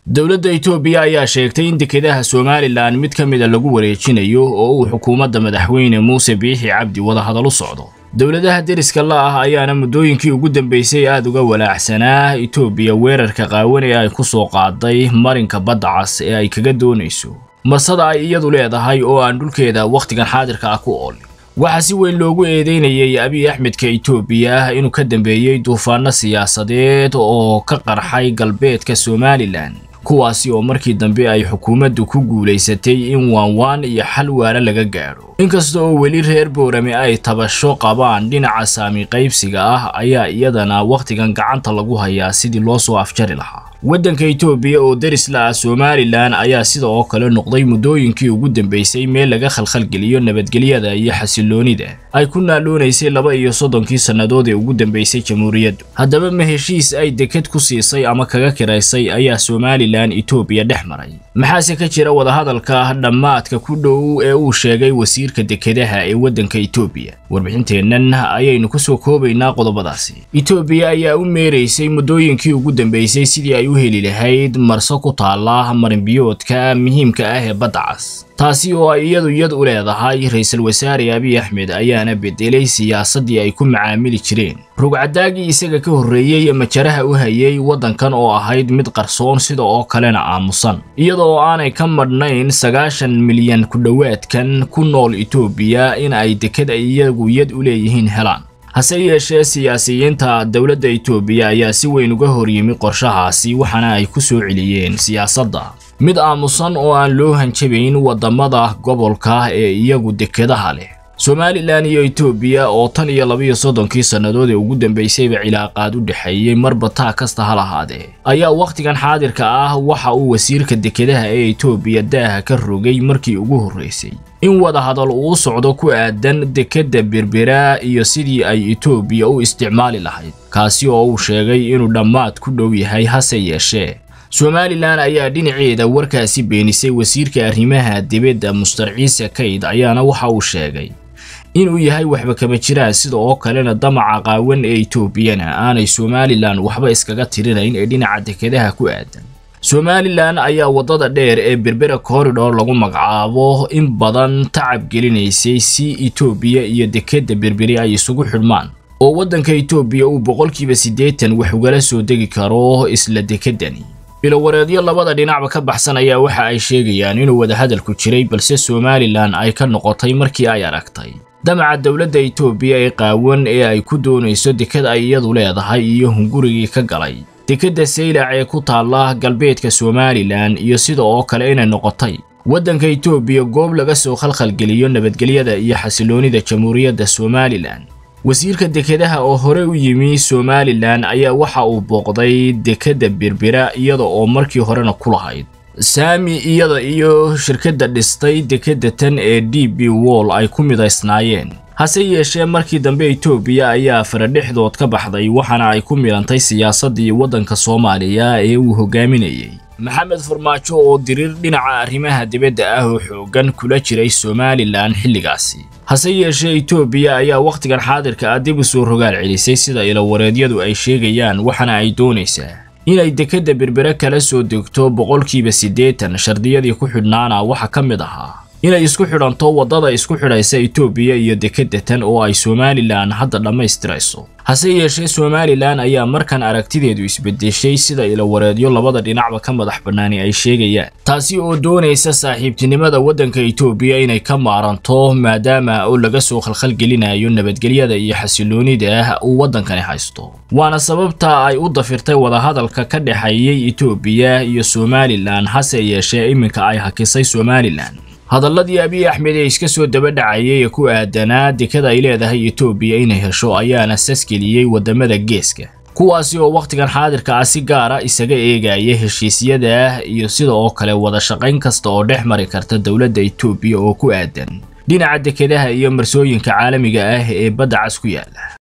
dowladda itoobiya ayaa sheegtay in dekedaha somalilan mid ka mida lagu wareejinayo oo uu xukuumadda madaxweyne muuse biixi cabdi wadahadal u socdo dowladaha deriska la ah ayaana muddooyinkii ugu dambeysay aada uga walaacsanaa itoobiya weerarka qaawan ee ay ku soo qaaday marinka badda cas ee ay kaga doonayso marsada ay iyadu leedahay oo aan dhulkeeda wakhtigan xaadirka ah ku ool waxaa si weyn loogu eedeynayay abiy axmedka itoobiya inuu ka dambeeyey duufaano siyaasadeed oo ka qarxay galbeedka somalilan kuwaasi oo markii dambe ay xukuumaddu ku guulaysatay in waanwaan iyo xal waara laga gaadho inkasta oo weli reer boorame ay tabasho qabaan dhinaca saami qaybsiga ah ayaa iyadana wakhtigan gacanta lagu hayaa sidii loo soo afjari lahaa waddanka itoobiya oo deris la ah somalilan ayaa sida oo kale noqday muddooyinkii ugu dambeysay meel laga khalkhalgeliyo nabadgelyada iyo xasiloonida ay ku naaloonaysay laba iyo soddonkii sannadood ee ugu dambeysay jamhuuriyaddu haddaba ma heshiis ay deked ku siisay ama kaga kiraysay ayaa somalilan itoobiya dhex maray maxaase ka jira wadahadalka dhammaadka ku dhow ee uu sheegay wasiirka dekedaha ee waddanka itoobiya warbixinteennan ayaynu ku soo koobaynaa qodobadaasi itoobiya ayaa u meeraysay muddooyinkii ugu dambeysay sidii ay u heli lahayd marso ku taala marinbiyoodka muhiimka ah ee badda cas taasi oo ay iyadu yad u leedahay ra-iisul wasaare abiy axmed ayaana bedelay siyaasaddii ay ku macaamili jireen rugcadaagii isaga ka horreeyey majaraha u hayay waddankan oo ahayd mid qarsoon sida oo kalena aamusan iyada oo aanay ka madhnayn sagaashan milyan ku dhowaadkan ku nool itoobiya in ay deked ay iyagu yad u leeyihiin helaan hase yeeshee siyaasiyiinta dowladda itoobiya ayaa si weyn uga horyimi qorshahaasi waxaana ay ku soo celiyeen siyaasadda mid aamusan oo aan loo hanjabayn waddamada gobolka ee iyagu dekedaha leh somalilan iyo itoobiya oo tan iyo labiyo soddonkii sannadood ee ugu dambeysayba cilaaqaad u dhexeeyey marba taa kasta ha lahaadee ayaa wakhtigan xaadirka ah waxa uu wasiirka dekedaha ee itoobiya daaha ka rogay markii ugu horraysay in wadahadal uu socdo ku aadan dekedda berbera iyo sidii ay itoobiya u isticmaali lahayd kaasi oo uu sheegay inuu dhammaad ku dhow yahay hase yeeshee somalilan ayaa dhinaceeda warkaasi beenisay wasiirka arrimaha dibadda mustar ciise kayd ayaana waxa uu sheegay inuu yahay waxba kama jiraan sida oo kalena damaca qaawan ee itoobiyana aanay somalilan waxba iskaga tirinayn ee dhinaca dekedaha ku aadan somalilan ayaa waddada dheer ee berbera corridor lagu magacaabo in badan tacab gelinaysay si itoobiya iyo dekedda berberi ay isugu xidhmaan oo waddanka itoobiya uu boqolkiiba siddeetan wax ugala soo degi karo isla dekeddani bilowareedyo labada dhinacba ka baxsan ayaa waxa ay sheegayaan inuu wadahadalku jiray balse somalilan ay ka noqotay markii ay aragtay damaca dowladda itoobiya ee qaawan ee ay ku doonayso deked ay iyadu leedahay iyo hungurigii ka galay dekedda saylac ee ku taalla galbeedka somalilan iyo sida oo kale inay noqotay waddanka itoobiya goob laga soo khalkhalgeliyo nabadgelyada iyo xasiloonida jamhuuriyadda somalilan wasiirka dekedaha oo hore u yimi somalilan ayaa waxa uu booqday dekedda berbera iyada oo markii horena ku lahayd saami iyada iyo shirkadda dhistay dekedda tan ee d b wall ay ku midaysnaayeen hase yeeshee markii dambe itoobiya ayaa faradhexdood ka baxday waxaana ay ku milantay siyaasaddii waddanka soomaaliya ee uu hogaaminayay maxamed farmaajo oo diriir dhinaca arrimaha dibadda ah oo xooggan kula jiray somalilan xilligaasi hase yeeshee itoobiya ayaa wakhtigan xaadirka ah dib u soo rogaal celisay sida ilawareedyadu ay sheegayaan waxaana ay doonaysaa inay dekedda berbere kala soo degto boqolkiiba siddeetan shardiyadii ku xidhnaana waxa ka mid ahaa inay isku xidhanto waddada isku xidhaysa itoobiya iyo dekedda tan oo ay somalilan hadda dhammaystirayso hase yeeshee somalilan ayaa markan aragtideedu isbedeshay sida ilawareedyo labada dhinacba ka madax bannaani ay sheegayaan taasi oo doonaysa saaxiibtinimada waddanka itoobiya inay ka maaranto maadaama oo laga soo khalkhalgelinayo nabadgelyada iyo xasiloonida uu waddankani haysto waana sababta ay u dafirtay wadahadalka ka dhexeeyey itoobiya iyo somalilan hase yeeshee iminka ay hakisay somalilan hadalladii abiy axmed ee iska soo daba dhacayay ee ku aadanaa dekada ay leedahay itoobiya inay hesho ayaana sasgeliyey waddamada geeska kuwaasi oo wakhtigan xaadirka ah si gaara isaga eegaya heshiisyada iyo sida oo kale wada shaqayn kasta oo dhex mari karta dowladda itoobiya oo ku aadan dhinaca dekedaha iyo marsooyinka caalamiga ah ee badda cas ku yaala